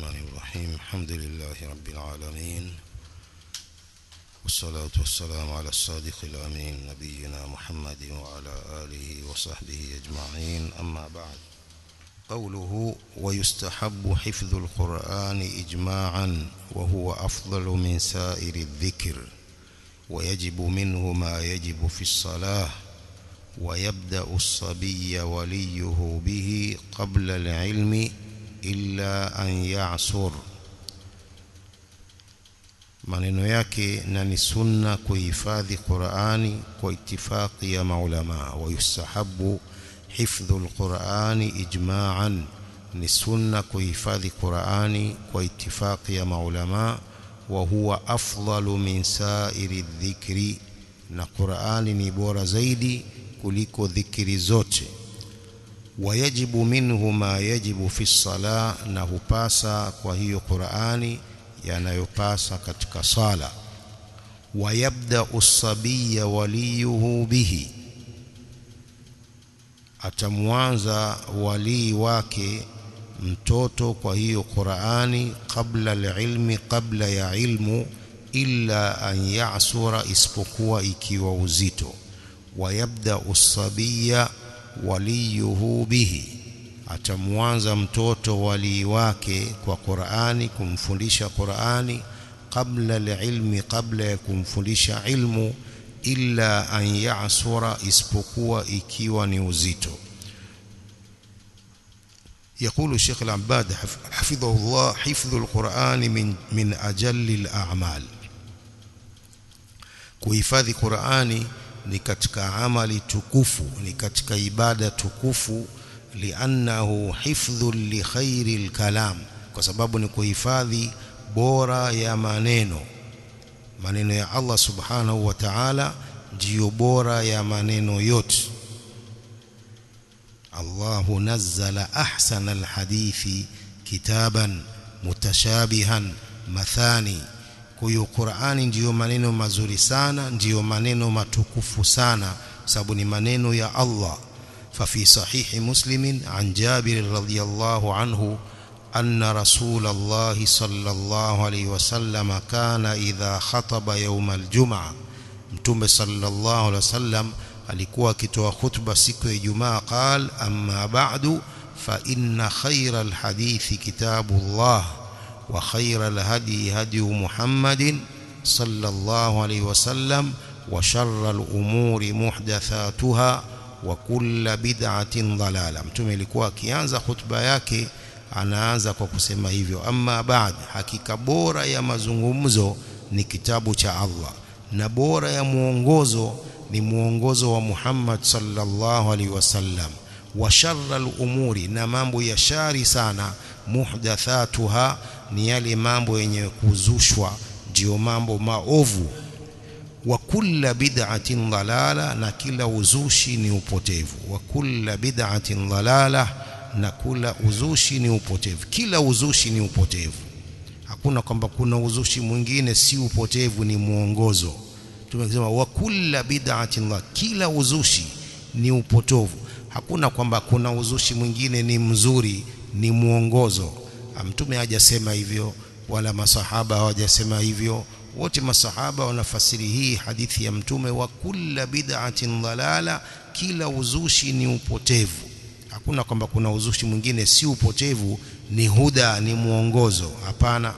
الرحمن الرحيم الحمد لله رب العالمين والصلاة والسلام على الصادق الأمين نبينا محمد وعلى آله وصحبه أجمعين أما بعد قوله ويستحب حفظ القرآن إجماعا وهو أفضل من سائر الذكر ويجب منه ما يجب في الصلاة ويبدأ الصبي وليه به قبل العلم إلا أن يعصر maneno yake na ni sunna kuhifadhi Qur'ani kwa itifaki ya maulama wa yustahabu hifdhu alqur'ani ijma'an ni sunna kuhifadhi Qur'ani kwa itifaki ya maulama wa huwa afdalu min sa'iri dhikri na Qur'ani ni bora zaidi kuliko dhikri zote wayajibu minhu ma yajibu fi sala na hupasa kwa hiyo Qur'ani yanayopasa katika sala wayabda usabiya waliyuhu bihi atamwanza walii wake mtoto kwa hiyo Qur'ani kabla alilmi kabla ya ilmu illa an ya'sura isipokuwa ikiwa uzito wayabda usabiya waliyuhu bihi atamwanza mtoto walii wake kwa Qur'ani kumfundisha Qur'ani kabla alilmi kabla ya kumfundisha ilmu illa an ya'sura isipokuwa ikiwa ni uzito يقول الشيخ العباد حفظه الله حفظ القرآن من من أجل الأعمال kuhifadhi Qur'ani ni katika amali tukufu ni katika ibada tukufu liannahu hifdhu li khairi kalam kwa sababu ni kuhifadhi bora ya maneno maneno ya Allah subhanahu wa ta'ala ndiyo bora ya maneno yote Allahu nazzala ahsana alhadithi kitaban mutashabihan mathani kwa hiyo Qur'ani ndiyo maneno mazuri sana ndiyo maneno matukufu sana sababu ni maneno ya Allah ففي صحيح مسلم عن جابر رضي الله عنه أن رسول الله صلى الله عليه وسلم كان إذا خطب يوم الجمعة متوم صلى الله عليه وسلم alikuwa akitoa khutba siku ya Ijumaa qal amma ba'du fa inna khayra alhadithi kitabullah wa khayra alhadi hadi Muhammadin sallallahu alayhi wasallam wa sharra alumuri muhdathatuha wa kulla bid'atin dalala mtume alikuwa akianza hutuba yake anaanza kwa kusema hivyo amma baad hakika bora ya mazungumzo ni kitabu cha Allah na bora ya muongozo ni muongozo wa Muhammad sallallahu alaihi wasallam wa sharra al-umuri na mambo ya shari sana muhdathatuha ni yale mambo yenye kuzushwa ndio mambo maovu wa kulla bid'atin dalala na kila uzushi ni upotevu wa kulla bid'atin dalala na kula uzushi ni upotevu kila uzushi ni upotevu hakuna kwamba kuna uzushi mwingine si upotevu ni muongozo tumesema wa kulla bid'atin kila uzushi ni upotovu hakuna kwamba kuna uzushi mwingine ni mzuri ni muongozo mtume hajasema hivyo wala masahaba hawajasema hivyo wote masahaba wanafasiri hii hadithi ya mtume wa kulla bid'atin dalala kila uzushi ni upotevu hakuna kwamba kuna uzushi mwingine si upotevu ni huda ni muongozo hapana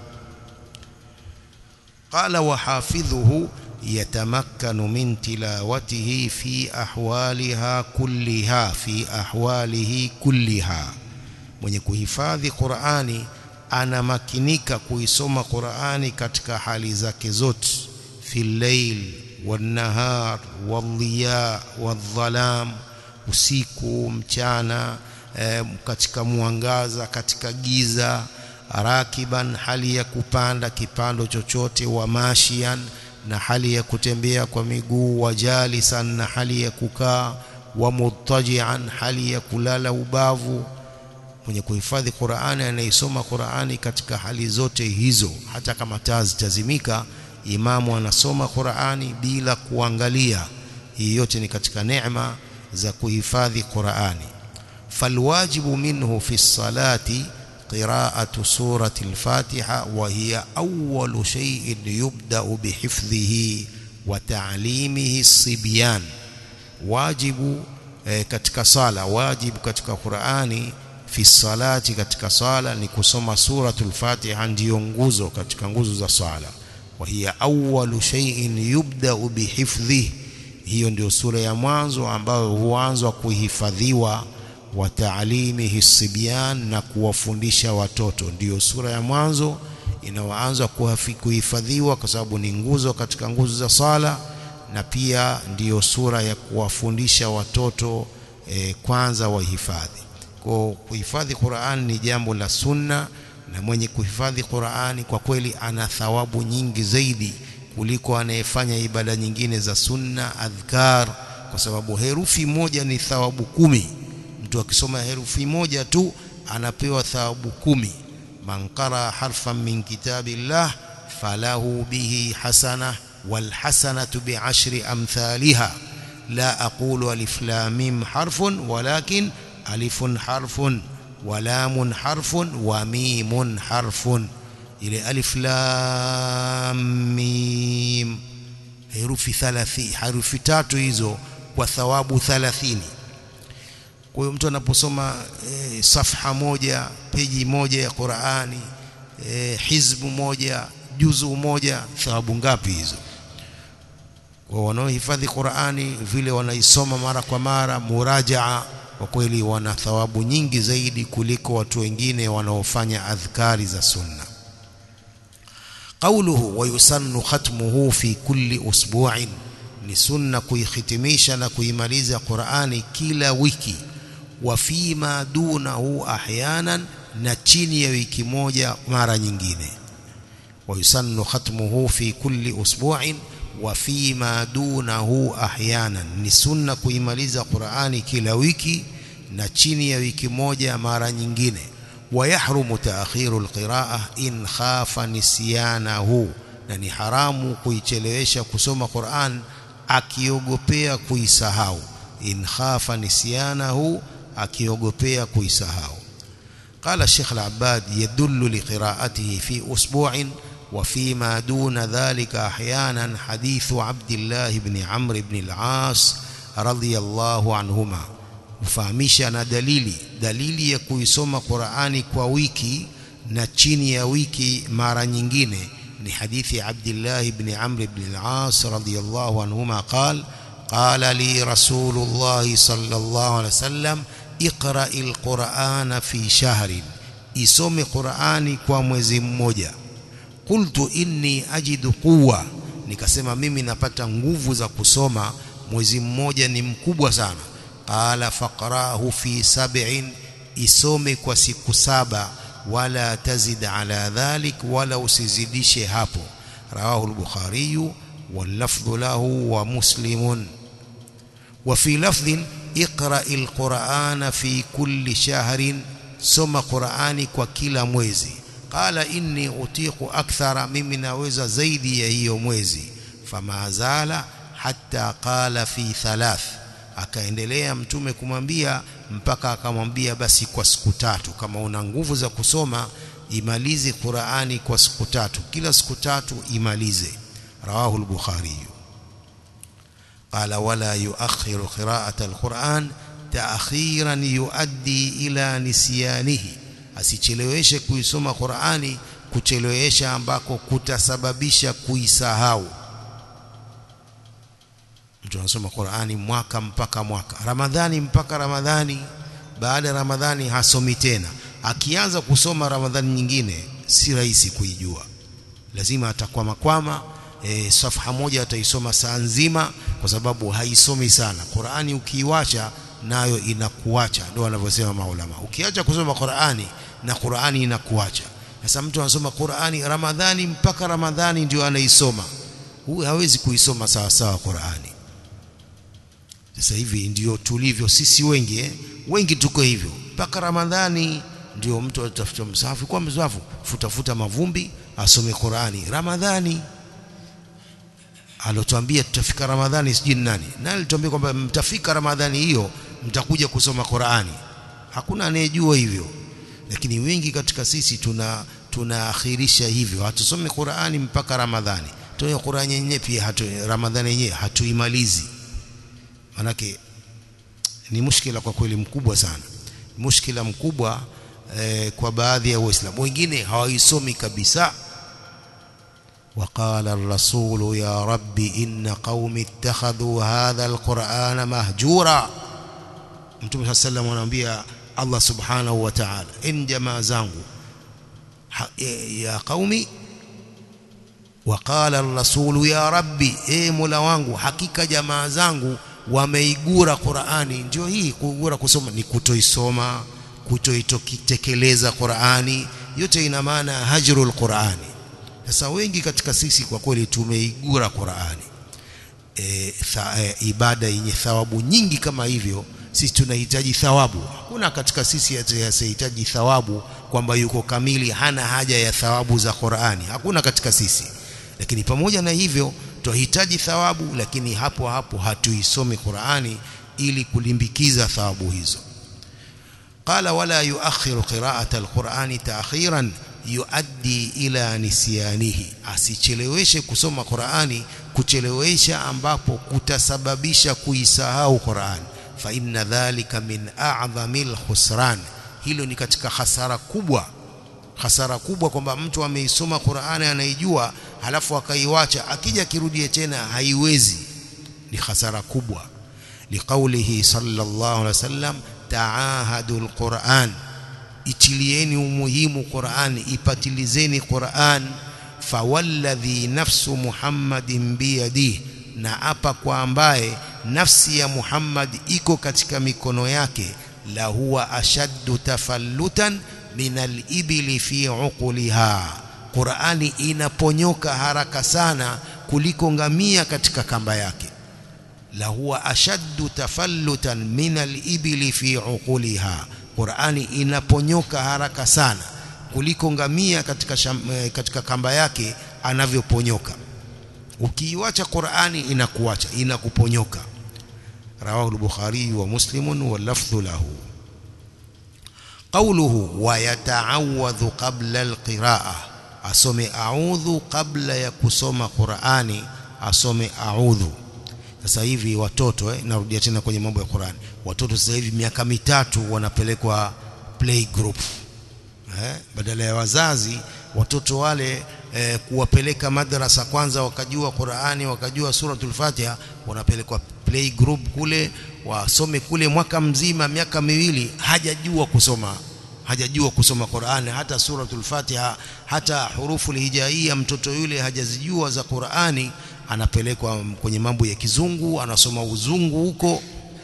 qala wa hafidhuhu yatamakkanu min tilawatihi fi ahwaliha kulliha fi ahwalihi kulliha mwenye kuhifadhi Qur'ani anamakinika kuisoma Qur'ani katika hali zake zote fil layl wan nahar wal dhiya wadh-dhalam usiku mchana e, katika mwangaza katika giza rakiban hali ya kupanda kipando chochote wa mashian na hali ya kutembea kwa miguu wajalisan na hali ya kukaa wa muttaji'an hali ya kulala ubavu mwenye kuhifadhi Qur'ani anaisoma Qur'ani katika hali zote hizo hata kama taa zitazimika imamu anasoma Qur'ani bila kuangalia hii yote ni katika neema za kuhifadhi Qur'ani falwajibu minhu fi salati قراءة سورة الفاتحة وهي أول شيء يبدأ بحفظه وتعليمه الصبيان واجب katika sala wajibu katika Qur'ani fi salati katika sala ni kusoma suratul Fatiha ndiyo nguzo katika nguzo za sala wa hiya awwalu shay'in yubda'u bihifdhihi hiyo ndio sura ya mwanzo ambayo huanzwa kuhifadhiwa wa taalimihi sibyan na kuwafundisha watoto ndiyo sura ya mwanzo inayoanza kuhifadhiwa kwa sababu ni nguzo katika nguzo za sala na pia ndiyo sura ya kuwafundisha watoto e, kwanza wahifadhi kwa kuhifadhi Qur'an ni jambo la sunna na mwenye kuhifadhi Qur'ani kwa kweli ana thawabu nyingi zaidi kuliko anayefanya ibada nyingine za sunna adhkar kwa sababu herufi moja ni thawabu kumi mtu akisoma herufi moja tu anapewa thawabu kumi man qara harfan min kitabillah falahu bihi hasana wal hasanatu bi'ashri amthaliha la aqulu alif lam mim harfun walakin alifun harfun wa lamun harfun wa mimun harfun ile alif lam mim herufi 30 herufi tatu hizo kwa thawabu 30 kwa hiyo mtu anaposoma e, safha moja peji moja ya Qur'ani e, hizbu moja juzu moja thawabu ngapi hizo kwa wanaohifadhi Qur'ani vile wanaisoma mara kwa mara murajaa kwa kweli wana thawabu nyingi zaidi kuliko watu wengine wanaofanya adhkari za sunna قوله ويسن ختمه في كل أسبوع ni sunna kuihitimisha na kuimaliza Qur'ani kila wiki wa fima dunahu ahyanan na chini ya wiki moja mara nyingine wa yusannu khatmuhu fi kulli usbu'in wa fima dunahu ahyanan ni sunna kuimaliza Qur'ani kila wiki na chini ya wiki moja mara nyingine ويحرم تأخير القراءة إن خاف نسيانه na ni haramu kuichelewesha kusoma Qur'an akiogopea kuisahau in khafa nisyanahu akiogopea kuisahau قال الشيخ العباد يدل لقراءته في أسبوع وفيما دون ذلك أحيانا حديث عبد الله بن عمرو بن العاص رضي الله عنهما kufahamisha na dalili dalili ya kuisoma Qur'ani kwa wiki na chini ya wiki mara nyingine ni hadithi Abdullah ibn Amr ibn al-As radiyallahu anhuma قال قال لي رسول الله صلى الله عليه وسلم اقرأ القرآن في شهر isome Qur'ani kwa mwezi mmoja qultu inni ajidu quwwa nikasema mimi napata nguvu za kusoma mwezi mmoja ni mkubwa sana qala faqrahu fi sab'in isome kwa siku saba wala tazid ala dhalik wala usizidishe hapo rawahu al-bukhari واللفظ له ومسلم وفي لفظ اقرأ القرآن في كل شهر سم قرآني وكلا mwezi قال إني أطيق أكثر مما naweza zaidi ya hiyo mwezi فما زال حتى قال في ثلاث akaendelea mtume kumwambia mpaka akamwambia basi kwa siku tatu kama una nguvu za kusoma imalize Qur'ani kwa siku tatu kila siku tatu imalize rawahu al-bukhari qala wala yuakhiru qira'ata al-Qur'an ta'khiran yuaddi ila nisyanihi asicheleweshe kuisoma Qur'ani kuchelewesha ambako kutasababisha kuisahau mtu anasoma Qur'ani mwaka mpaka mwaka Ramadhani mpaka Ramadhani baada ya Ramadhani hasomi tena akianza kusoma Ramadhani nyingine si rahisi kuijua lazima atakwama kwama e, safha moja ataisoma saa nzima kwa sababu haisomi sana Qur'ani ukiiwacha nayo inakuacha ndio wanavyosema maulama ukiacha kusoma Qur'ani na Qur'ani inakuacha sasa mtu anasoma Qur'ani Ramadhani mpaka Ramadhani ndio anaisoma huyu hawezi kuisoma sawa sawa Qur'ani sasa hivi ndio tulivyo sisi wengi eh? wengi tuko hivyo mpaka Ramadhani ndio mtu atafuta msahafu kwa msahafu futafuta mavumbi asome Qur'ani Ramadhani alotuambia tutafika Ramadhani sijui nani nani alituambia kwamba mtafika Ramadhani hiyo mtakuja kusoma Qur'ani hakuna anayejua hivyo lakini wengi katika sisi tuna tunaakhirisha hivyo hatusome Qur'ani mpaka Ramadhani tuone Qur'ani yenyewe pia hatu Ramadhani yenyewe hatuimalizi manake ni mushkila kwa kweli mkubwa sana mushkila mkubwa eh, kwa baadhi ya waislamu wengine hawaisomi kabisa وقال الرسول يا رب إن قوم اتخذوا هذا القرآن مهجورا Mtume صلى الله عليه anaambia Allah subhanahu wa ta'ala in jamaa zangu ya qaumi وقال الرسول يا ربي e mola wangu hakika jamaa zangu wameigura Qur'ani ndio hii kugura kusoma ni kutoisoma kutoitekeleza Qur'ani yote ina maana hajrul Qur'ani sasa wengi katika sisi kwa kweli tumeigura Qur'ani e, tha, e, ibada yenye thawabu nyingi kama hivyo sisi tunahitaji thawabu hakuna katika sisi asiyehitaji thawabu kwamba yuko kamili hana haja ya thawabu za Qur'ani hakuna katika sisi lakini pamoja na hivyo tunahitaji thawabu lakini hapo hapo hatuisomi Qur'ani ili kulimbikiza thawabu hizo qala wala yuakhiru qira'ata alqur'ani ta'khiran yuaddi ila nisyanihi asicheleweshe kusoma Qur'ani kuchelewesha ambapo kutasababisha kuisahau Qur'ani fa inna dhalika min a'dhamil khusran hilo ni katika hasara kubwa hasara kubwa kwamba mtu ameisoma Qur'ani anaijua halafu akaiwacha akija kirudie tena haiwezi ni hasara kubwa liqaulihi sallallahu alaihi wasallam taahadul Qur'an itilieni umuhimu Qur'an ipatilizeni Qur'an fawalladhi nafsu Muhammadin biyadihi na apa kwa ambaye nafsi ya Muhammad iko katika mikono yake la huwa ashaddu tafallutan min al-ibli fi uquliha Qur'ani inaponyoka haraka sana kuliko ngamia katika kamba yake la huwa ashaddu tafallutan min al-ibli fi uquliha Qur'ani inaponyoka haraka sana kuliko ngamia katika sham, katika kamba yake anavyoponyoka ukiiwacha Qur'ani inakuacha inakuponyoka rawahu al-Bukhari wa Muslim wa lafdhu lahu qawluhu wa yata'awadhu qabla al-qira'ah asome a'udhu kabla ya kusoma Qur'ani asome a'udhu sasa hivi watoto eh, narudia tena kwenye mambo ya Qur'ani watoto sasa hivi miaka mitatu wanapelekwa play group eh, badala ya wazazi watoto wale eh, kuwapeleka madrasa kwanza wakajua Qur'ani wakajua suratul Fatiha wanapelekwa play group kule wasome kule mwaka mzima miaka miwili hajajua kusoma hajajua kusoma Qur'ani hata suratul Fatiha hata hurufu hijaia mtoto yule hajazijua za Qur'ani anapelekwa kwenye mambo ya kizungu anasoma uzungu huko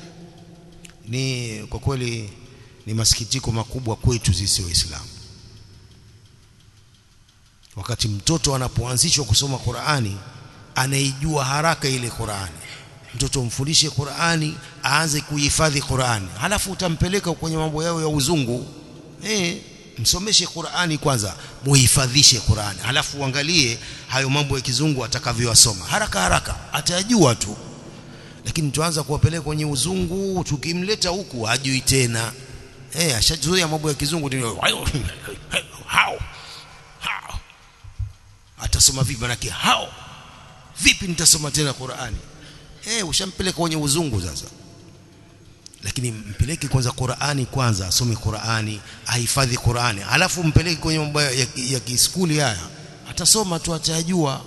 ni kwa kweli ni masikitiko makubwa kwetu sisi waislamu wakati mtoto anapoanzishwa kusoma Qur'ani anaijua haraka ile Qur'ani mtoto mfundishe Qur'ani aanze kuhifadhi Qur'ani halafu utampeleka kwenye mambo yao ya uzungu eh msomeshe Qur'ani kwanza muhifadhishe Qur'ani halafu uangalie hayo mambo ya kizungu atakavyowasoma haraka haraka atayajua tu lakini tuanza kuwapeleka kwenye uzungu tukimleta huku hajui tena eh ashazoea mambo ya kizungu hao hao atasoma vipi manake hao vipi nitasoma tena Qur'ani eh ushampeleka kwenye uzungu sasa lakini mpeleke kwanza Qur'ani kwanza asome Qur'ani ahifadhi Qur'ani alafu mpeleke kwenye mambo ya, ya kiskuli haya atasoma tu atajua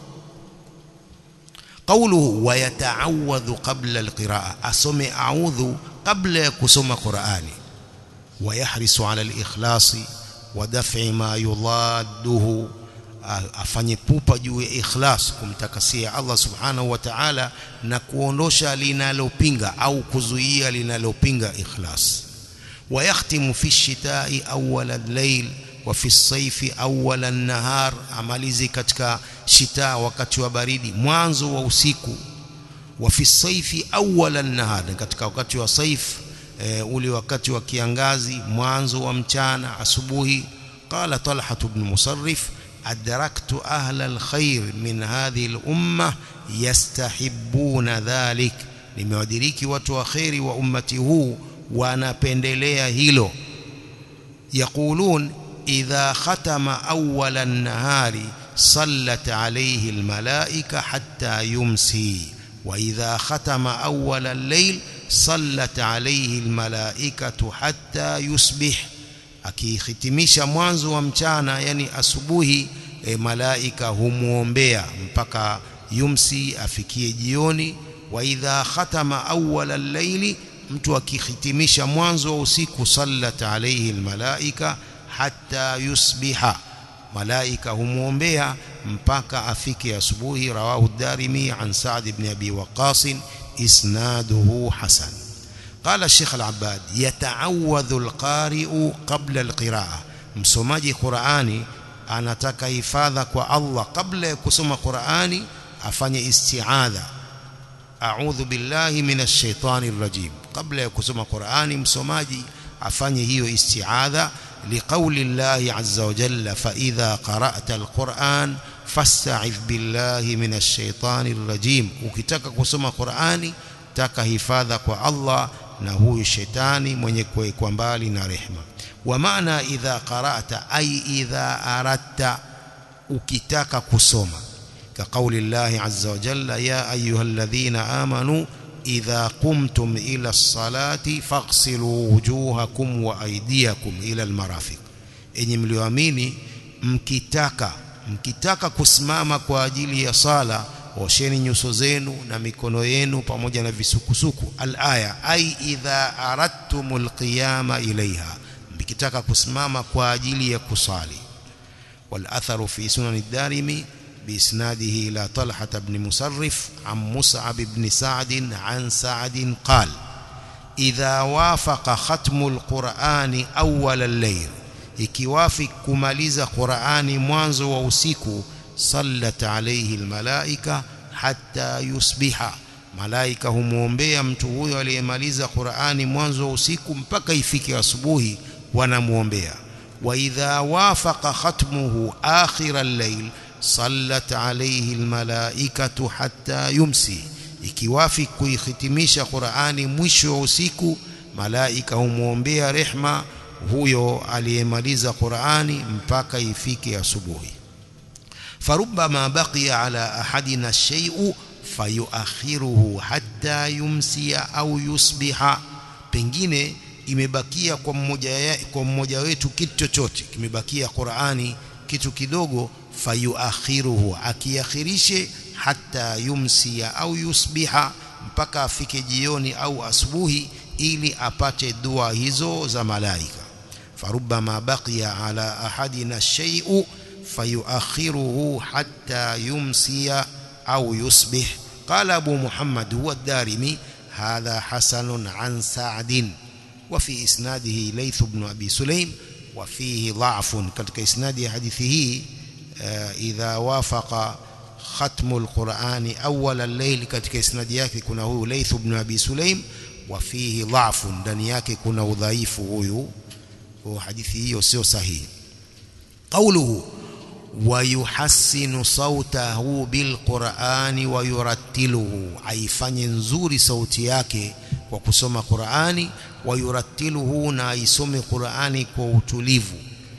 qawluhu wa yata'awadhu qabla alqira'a asome a'udhu qabla ya kusoma Qur'ani wa yahrisu 'ala al-ikhlasi wa daf'i ma yudadduhu afanye pupa juu ya ikhlas kumtakasia Allah subhanahu wa ta'ala na kuondosha linalopinga au kuzuia linalopinga ikhlas ويختم في الشتاء أول الليل وفي الصيف أول النهار amalizi katika shita wakati wa baridi mwanzo wa usiku وفي الصيف أول النهار katika wakati wa saif e, ule wakati wa kiangazi mwanzo wa mchana asubuhi قال طلحة بن مصرف أدركت أهل الخير من هذه الأمة يستحبون ذلك nimewadiriki watu wa khairi wa ummati huu wanapendelea hilo يقولون إذا ختم أول النهار صلت عليه الملائكة حتى يمسي وإذا ختم أول الليل صلت عليه الملائكة حتى يصبح akihitimisha mwanzo wa mchana yani asubuhi e, malaika humuombea mpaka yumsi afikie jioni wa idha khatama awwala al-layli mtu akihitimisha mwanzo wa usiku sallat alayhi al-malaika hatta yusbiha malaika humuombea mpaka afike asubuhi rawahu ad-darimi an sa'd ibn abi waqas isnaduhu hasan قال الشيخ العباد يتعوذ القارئ قبل القراءة msomaji Qur'ani anataka hifadha kwa Allah kabla ya kusoma Qur'ani afanye isti'adha a'udhu billahi minash shaitani rrajim kabla ya kusoma Qur'ani msomaji afanye hiyo isti'adha liqauli llahi azza wa jalla fa idha qara'ta alquran fasta'idh billahi minash shaitani rrajim ukitaka kusoma Qur'ani taka hifadha kwa Allah na huyu shetani mwenye kuwekwa mbali na rehema wa maana idha qara'ta ay idha aradta ukitaka kusoma ka kauli Allah azza wa jalla ya ayyuhalladhina amanu idha qumtum ila as-salati faghsilu wujuhakum wa aydiyakum ila al-marafiq enyi mlioamini mkitaka mkitaka kusimama kwa ajili ya sala osheni nyuso zenu na mikono yenu pamoja na visukusuku al-aya ai idha aradtumul qiyama ilaiha mkitaka kusimama kwa ajili ya kusali wal atharu fi sunan ad-darimi بإسناده إلى طلحة بن مصرف عن مصعب بن سعد عن سعد قال إذا وافق ختم القرآن أول الليل ikiwafi kumaliza Qur'ani mwanzo wa usiku sallat alayhi almalaika hatta yusbiha malaika humuombea mtu huyo aliyemaliza Qur'ani mwanzo wa usiku mpaka ifike asubuhi wanamuombea wa idha wafaqa khatmuhu akhir al-layl sallat alayhi almalaikatu hatta yumsi ikiwafi kuihitimisha Qur'ani mwisho wa usiku malaika humuombea rehma huyo aliyemaliza Qur'ani mpaka ifike asubuhi فربما بقي على أحدنا الشيء فيؤخره حتى يمسي أو يصبح pengine imebakia kwa mmoja kwa mmoja wetu kitu chochote kimebakia Qur'ani kitu kidogo fayuakhiruhu akiakhirishe hata yumsia au yusbiha mpaka afike jioni au asubuhi ili apate dua hizo za malaika farubama baqiya ala ahadina shay'u فيؤخره حتى يمسي أو يصبح قال أبو محمد هو الدارمي هذا حسن عن سعد وفي إسناده ليث بن أبي سليم وفيه ضعف كتك إسناد حديثه إذا وافق ختم القرآن أول الليل كتك إسناد yake kuna huyu Layth ibn Abi Sulaim وفيه ضعف ndani yake kuna udhaifu huyu hadithi hiyo sio sahihi قوله ويحسن صوته بالقرآن ويرتله aifanye nzuri sauti yake kwa kusoma Qur'ani wayurattiluhu na aisome Qur'ani kwa utulivu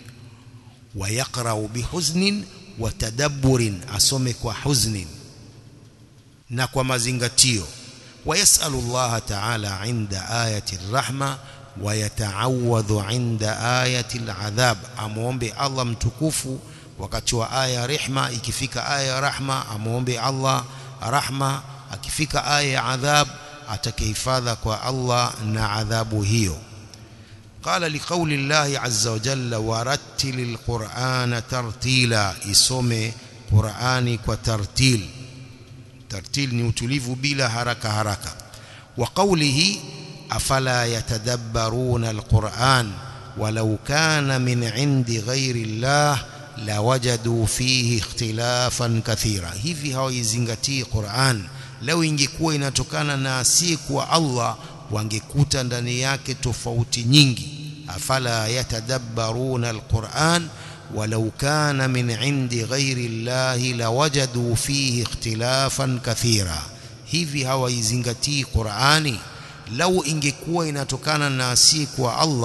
ويقرأ بحزن وتدبر asome kwa huznin na kwa mazingatio ويسأل الله تعالى عند آية الرحمة ويتعوذ عند آية العذاب amuombe Allah mtukufu wakati wa aya rehma ikifika aya rahma amuombe Allah rahma akifika aya ya adhab atakihifadha kwa Allah na adhabu hiyo قال لقول الله عز وجل ورتل القرآن ترتيلا isome Qur'ani kwa tartil tartil ni utulivu bila haraka haraka wa qawlihi afala yatadabbaruna alquran walau kana min indi ghairi Allah lawajadu fihi ikhtilafan kathira hivi hawaizingatii Qur'an lau ingekuwa inatokana na asiyekuwa Allah wangekuta ndani yake tofauti nyingi afala yatadabbaruna alquran walau kana min indi ghairi llahi lawajadu fihi ikhtilafan kathira hivi hawaizingatii Qur'ani lau ingekuwa inatokana na asiyekuwa Allah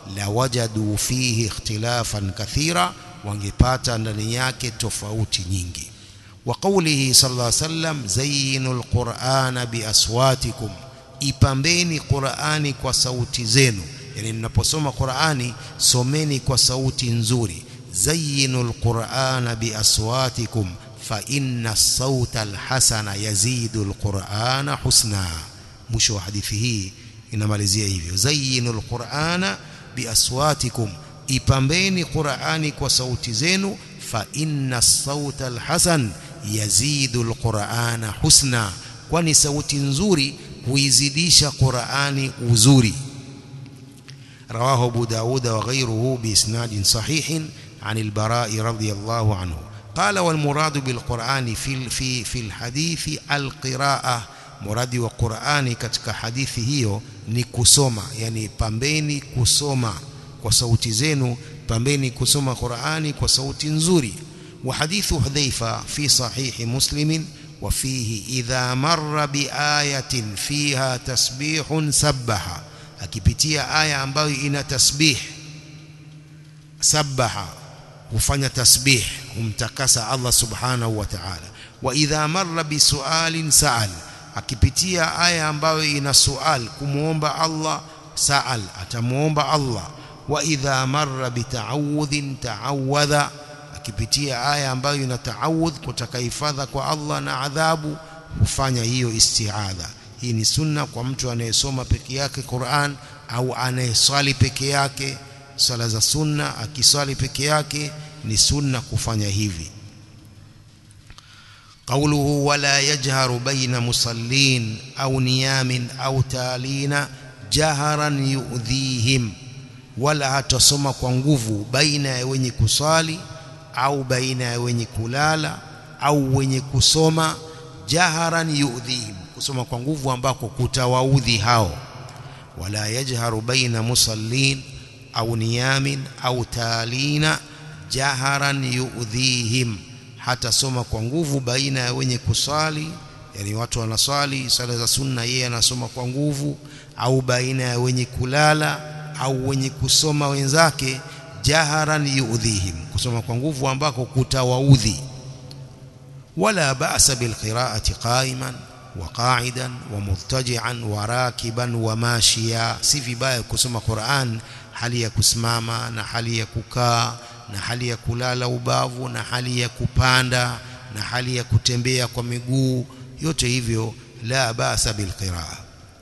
lawajadu fihi ikhtilafan kathira wangepata ndani yake tofauti nyingi wa qawlihi sallallahu alayhi wasallam zayyinul qur'ana biaswatikum ipambeni qur'ani kwa sauti zenu yani mnaposoma qur'ani someni kwa sauti nzuri zayyinul qur'ana biaswatikum fa inna as-sauta al-hasana yazidu al-qur'ana husna mwisho wa hadithi hii inamalizia hivyo zayyinul qur'ana biaswatikum ipambeni qur'ani kwa sauti zenu fa inna as-sauta al-hasan yazidu al-qur'ana husna kwani sauti nzuri huizidisha qur'ani uzuri رواه أبو داود وغيره بإسناد صحيح عن البراء رضي الله عنه قال والمراد بالقرآن في في في الحديث القراءة مراد وقرآن katika hadithi hiyo ni kusoma yani pambeni kusoma kwa sauti zenu pambeni kusoma Qur'ani kwa sauti nzuri وحديث حذيفة في صحيح مسلم وفيه إذا مر بآية فيها تسبيح سبح akipitia aya ambayo ina tasbih sabaha hufanya tasbih humtakasa Allah subhanahu wa ta'ala wa idha marra bisualin sa'al akipitia aya ambayo ina sual kumuomba Allah sa'al atamuomba Allah wa idha marra bita'awudhin ta'awadha akipitia aya ambayo ina ta'awudh kutaka hifadha kwa Allah na adhabu hufanya hiyo isti'adha hii ni sunna kwa mtu anayesoma peke yake Qur'an au anayeswali peke yake swala za sunna akiswali peke yake ni sunna kufanya hivi قوله ولا يجهر بين مصلين أو نيام أو تالين جهرا يؤذيهم ولا hatasoma kwa nguvu baina ya wenye kusali au baina ya wenye kulala au wenye kusoma jaharan yu'dhihim kusoma kwa nguvu ambako kutawaudhi hao wala yajharu baina musallin au niyamin au taalina jaharan yu'dhihim hata soma kwa nguvu baina ya wenye kusali yani watu wanaswali sala za sunna yeye anasoma kwa nguvu au baina ya wenye kulala au wenye kusoma wenzake jaharan yu'dhihim kusoma kwa nguvu ambako kutawaudhi wala ba'sa bilqira'ati qa'iman وقاعدا ومضطجعا وراكبا وماشيا si vibaya kusoma Qur'an hali ya kusimama na hali ya kukaa na hali ya kulala ubavu na hali ya kupanda na hali ya kutembea kwa miguu yote hivyo la basa bilqiraa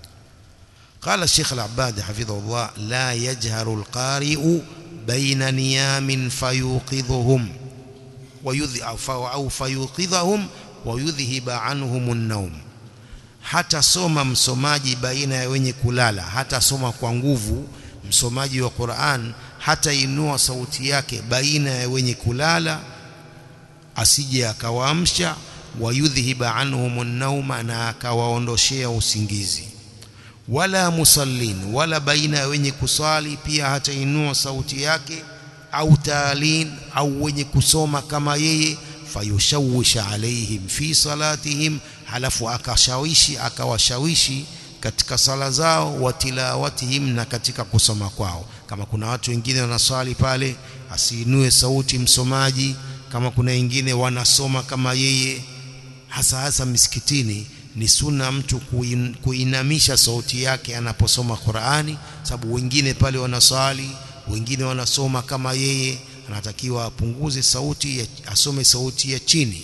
قال الشيخ العباد حفظه الله لا يجهر القارئ بين نيام فيوقظهم ويذ أو فيوقظهم ويذهب عنهم النوم hata soma msomaji baina ya wenye kulala hata soma kwa nguvu msomaji wa Qur'an hata inua sauti yake baina ya wenye kulala asije akawaamsha wayudhhiba anhum an-nauma na akawaondoshea usingizi wala musallin wala baina ya wenye kusali pia hata inua sauti yake au taalin au wenye kusoma kama yeye fayushawisha alaihim fi salatihim halafu akashawishi akawashawishi katika sala zao watilawatihim na katika kusoma kwao kama kuna watu wengine wanaswali pale asiinue sauti msomaji kama kuna wengine wanasoma kama yeye hasa hasa misikitini ni sunna mtu kuin, kuinamisha sauti yake anaposoma Qur'ani sababu wengine pale wanaswali wengine wanasoma kama yeye anatakiwa apunguze sauti ya, asome sauti ya chini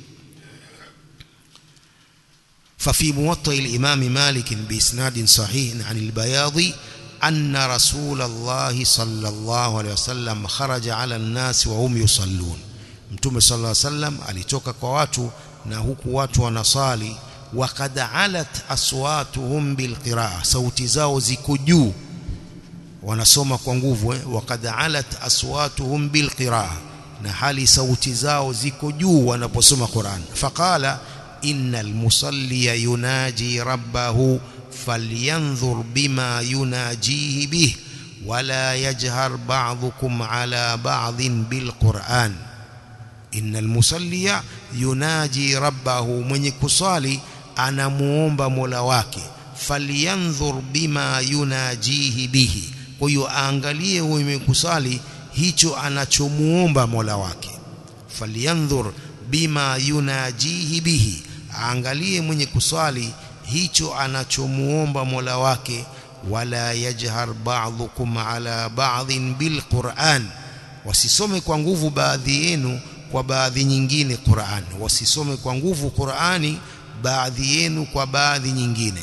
ففي موطئ الإمام مالك بإسناد صحيح عن البياضي أن رسول الله صلى الله عليه وسلم خرج على الناس وهم يصلون متوم صلى الله عليه وسلم alitoka kwa watu na huku watu wanasali وقد علت أصواتهم بالقراءة sauti zao ziko juu wanasoma kwa nguvu eh? وقد علت أصواتهم بالقراءة na hali sauti zao ziko juu wanaposoma Qur'an faqala إن المصلي يناجي ربه فلينظر بما يناجيه به ولا يجهر بعضكم على بعض بالقرآن إن المصلي يناجي ربه من يكصالي أنا موomba mola wake falyanzur bima yunajihi bihi kwa hiyo aangalie huyo mwenye kusali hicho anachomuomba Mola wake falyanzur bima yunajihi bihi aangalie mwenye kuswali hicho anachomuomba Mola wake wala yajhar ba'dhukum ala ba'dhin bilquran wasisome kwa nguvu baadhi yenu kwa baadhi nyingine Qur'an wasisome kwa nguvu Qur'ani baadhi yenu kwa baadhi nyingine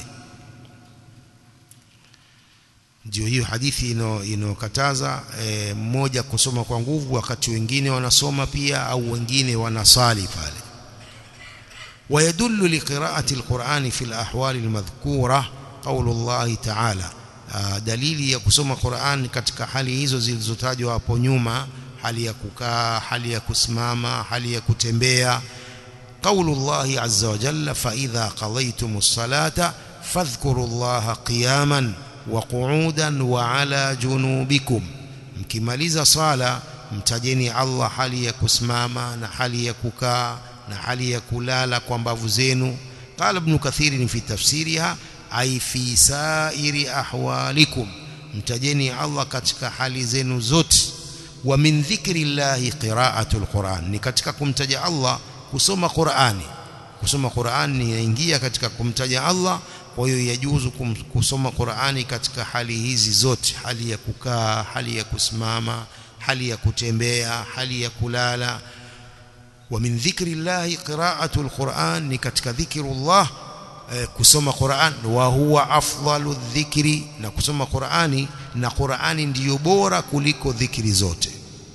ndio hiyo hadithi inokataza e, mmoja kusoma kwa nguvu wakati wengine wanasoma pia au wengine wanasali pale ويدل لقراءة القرآن في الأحوال المذكورة قول الله تعالى dalili ya kusoma Qur'an katika hali hizo zilizotajwa hapo nyuma hali ya kukaa hali ya kusimama hali ya kutembea قول الله عز وجل فإذا قضيتم الصلاة فاذكروا الله قياما وقعودا وعلى جنوبكم mkimaliza sala mtajeni Allah hali ya kusimama na hali ya kukaa na hali ya kulala kwa mbavu zenu qala ibn kathir fi tafsiriha ay fi sairi ahwalikum mtajeni Allah katika hali zenu zote wa min dhikri llahi qira'atul quran ni katika kumtaja Allah kusoma Qur'ani kusoma Qur'ani inaingia katika kumtaja Allah kwa hiyo yajuzu kusoma Qur'ani katika hali hizi zote hali ya kukaa hali ya kusimama hali ya kutembea hali ya kulala wa min dhikri llahi qira'atul Qur'an ni katika dhikrullah eh, kusoma Qur'an wa huwa afdalu dhikri na kusoma Qur'ani na Qur'ani ndiyo bora kuliko dhikri zote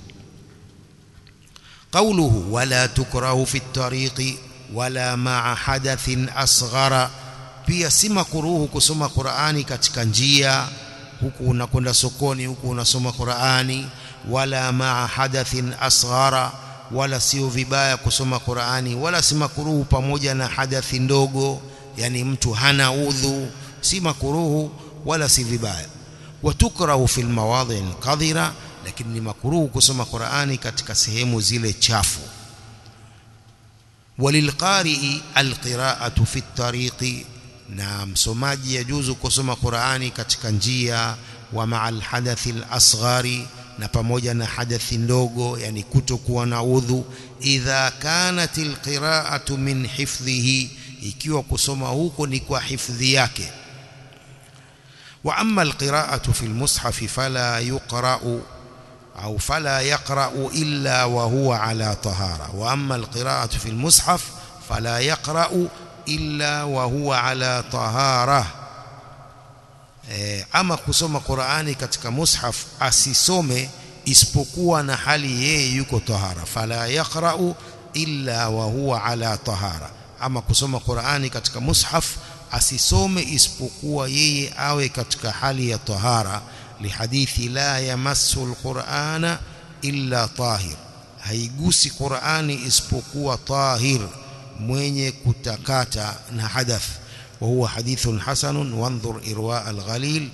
قوله ولا تكره في الطريق ولا مع حدث أصغر pia si makuruhu kusoma Qur'ani katika njia huku unakwenda sokoni huku unasoma Qur'ani wala maa hadathin asghara wala sio vibaya kusoma Qur'ani wala si makuruhu pamoja na hadathi ndogo yani mtu hana udhu si makuruhu wala si vibaya watukrahu fil mawadhi alqadhira lakini ni makuruhu kusoma Qur'ani katika sehemu zile chafu walilqari'i alqira'atu fi at-tariqi na msomaji yajuzu kusoma Qur'ani katika njia wa ma'al hadathi al-asghari na pamoja na hadathi ndogo yani kutokuwa na udhu idha kanat alqira'atu min hifdhihi ikiwa kusoma huko ni kwa hifdhi yake wa amma alqira'atu fi almushaf fala yuqra'u au fala yaqra'u illa wa huwa ala tahara wa amma alqira'atu fi almushaf fala yaqra'u illa wa huwa ala tahara e, ama kusoma Qur'ani katika mushaf asisome isipokuwa na hali yeye yuko tahara fala yaqra'u illa wa huwa ala tahara ama kusoma Qur'ani katika mushaf asisome isipokuwa yeye awe katika hali ya tahara lihadithi la yamassu alqur'ana illa tahir haigusi Qur'ani isipokuwa tahir mwenye kutakata na hadath wa huwa hadithun hasanun wanzur irwa alghalil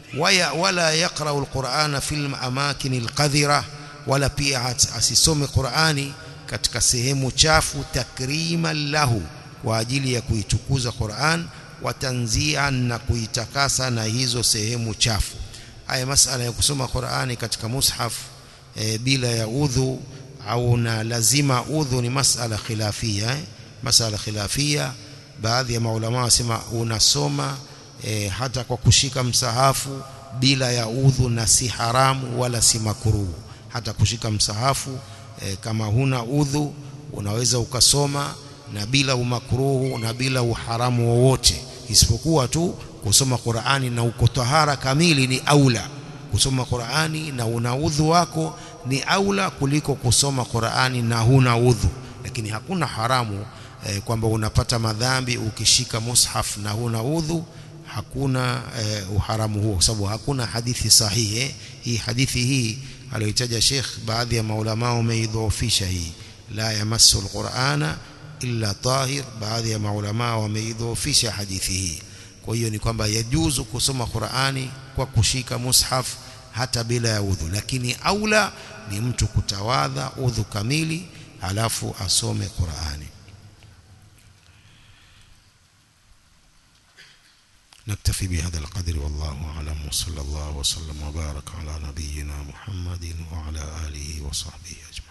wala yaqra'u alqur'ana fil amakin alqadhira wala pia asisome Qur'ani katika sehemu chafu takriman lahu kwa ajili ya kuitukuza Qur'an watanzian na kuitakasa na hizo sehemu chafu haya masala ya kusoma Qur'ani katika mushaf e, bila ya udhu au na lazima udhu ni masala khilafia eh? masala khilafia baadhi ya maulama wasema unasoma e, hata kwa kushika msahafu bila ya udhu na si haramu wala si makuruhu hata kushika msahafu e, kama huna udhu unaweza ukasoma na bila umakruhu na bila uharamu wowote isipokuwa tu kusoma Qur'ani na uko tahara kamili ni aula kusoma Qur'ani na una udhu wako ni aula kuliko kusoma Qur'ani na huna udhu lakini hakuna haramu eh, kwamba unapata madhambi ukishika mushaf na huna udhu hakuna eh, uharamu huo kwa sababu hakuna hadithi sahihi eh. hii hadithi hii aliyotaja Sheikh baadhi ya maulama wameidhoofisha hii la yamassu alqur'ana illa tahir baadhi ya maulama wameidhoofisha hadithi hii kwa hiyo ni kwamba yajuzu kusoma Qur'ani kwa kushika mushaf hata bila ya udhu lakini aula ni mtu kutawadha udhu kamili alafu asome Qur'ani نكتفي بهذا القدر والله أعلم وصلى الله وسلم وبارك على نبينا محمد وعلى آله وصحبه أجمعين